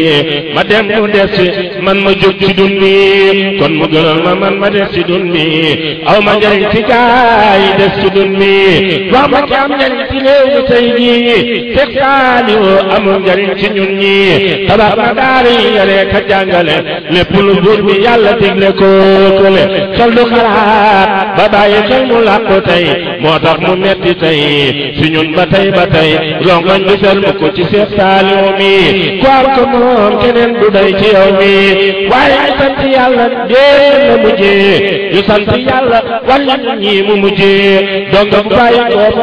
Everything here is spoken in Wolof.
ma dem mu des man ma jóg ci dun bi kon mu gënal ma man ma des ci dun bi aw ma njariñ ci gaay des ci dun bi wax ma ki am njariñ ci réew mi tey jii Seex Saaliw amul njariñ ci ñun ñi tabax na daara yi yare ka jàngale lépp lu buur bi yàlla digle ko kële xel du xalaat ba bàyyi xel mu làqu tey moo tax mu metti tey si ñun ba tey ba tey rongoñ du sel mu ko ci Seex Saaliw mi ku am ko moom keneen du day ci yow mi waaye ñu sant yàlla dee na mujjee ñu sant yàlla wàllu ñi mu mujjee donc bu bàyyi ko